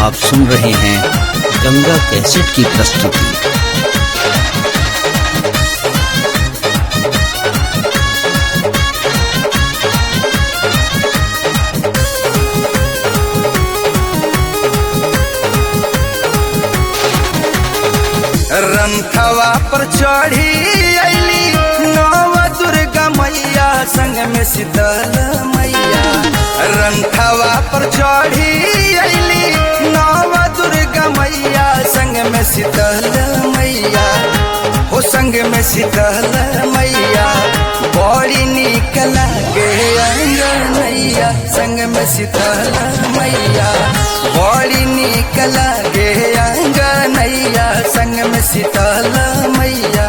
आप सुन रहे हैं गंगा कैसेट की प्रस्तुति रंथवा पर चढ़ी अली नव दुर्गा मैया संग में शीतल मैया रंथवा पर चढ़ी अली नव दुर्गा मैया संग में शीतल मैया हो संग में शीतल मैया बड़ी निक लागे अंगनैया संग में शीतल मैया बड़ी निक लागे अंगनैया संग में शीतल मैया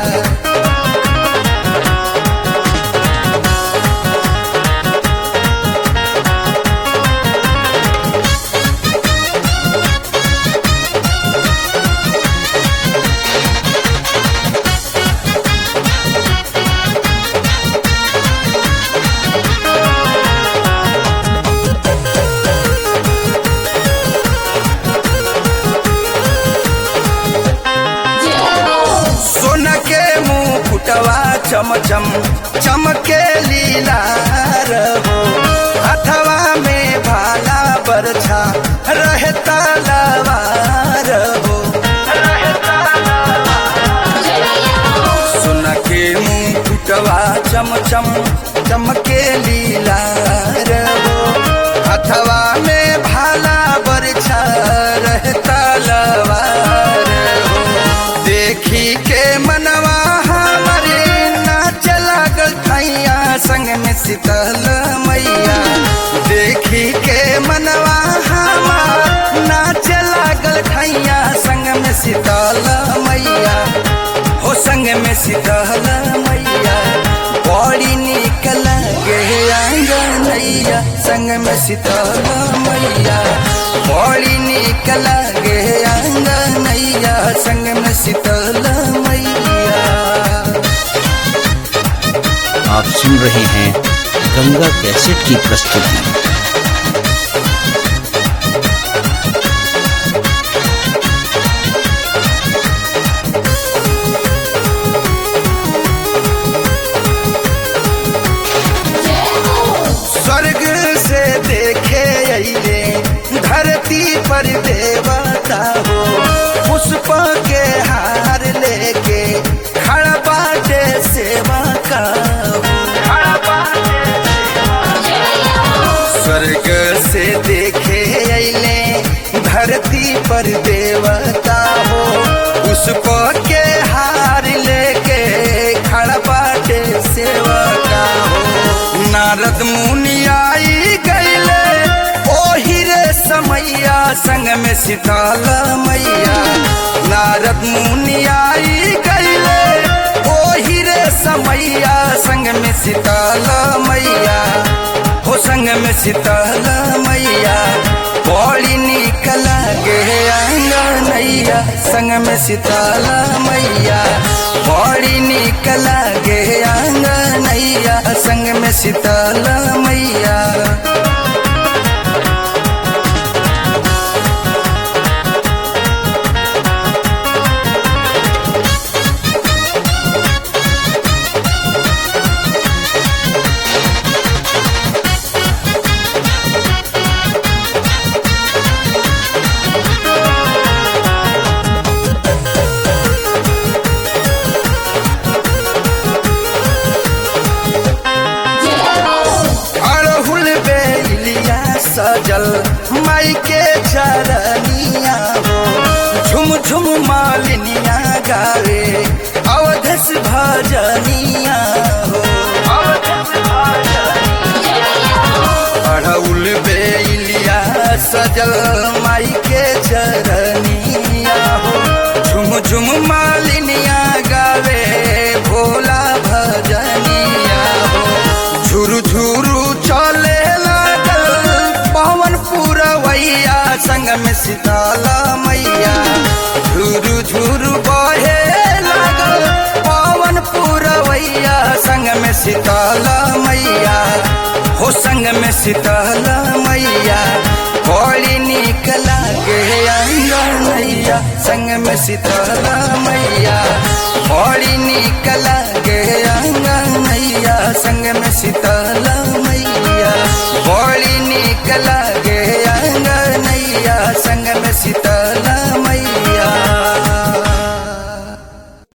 सोन के मुंह फुटवा चमचम चमके लीला रहो हथवा में भाला बरछा रहे तलवार हो सोन के मुंह फुटवा चमचम चमके लीला रहो हथवा में भाला बरछा रहे तलवार हो देखी के मनवा हमारे नाच लागल थैया संग में शीतल मैया देखी के मनवा हमार नाच लागल थैया संग में शीतल मैया हो संग में शीतल मैया बड़ी निक लागे आंगनैया संग में शीतल मैया बड़ी निक लागे आंगनैया संग में शीतल मैया आप सुन रहे हैं गंगा कैसेट की प्रस्तुति स्वर्ग से देखे अइले धरती पर देवता हो पुष्प के हार लेके खड़ा बाटे सेवा का स्वर्ग से देखे अइले धरती पर देवता हो पुष्प के हार लेके खड़ा बाटे सेवा का हो नारद मुनि आई गईले ओही रे समैया संग में शीतल मैया नारद मुनि आई गईले ओही रे समैया संग में शीतल मैया हो संग में शीतल मैया बड़ी निक लागे आंगनैया संग में शीतल मैया बड़ी निक लागे आंगनैया संग में शीतल मैया अड़हुल बेलिया सजल माई के चरनिया हो झुम झुम मालिनिया गावे अवधस भजनिया हो अड़हुल बेलिया सजल माई के चरनिया हो झुम झुम मालिनिया गावे भोला भजनिया हो झुरु झुरु चले लागल पवन पुरवैया संग में शीतल मैया झुरु झुरु बहे लागल पवन पुरवैया संग में शीतल मैया हो संग में शीतल मैया बड़ी निक लागे लागे अंगनैया संग में शीतला मैया बड़ी निक लागे अंगनैया संग में शीतला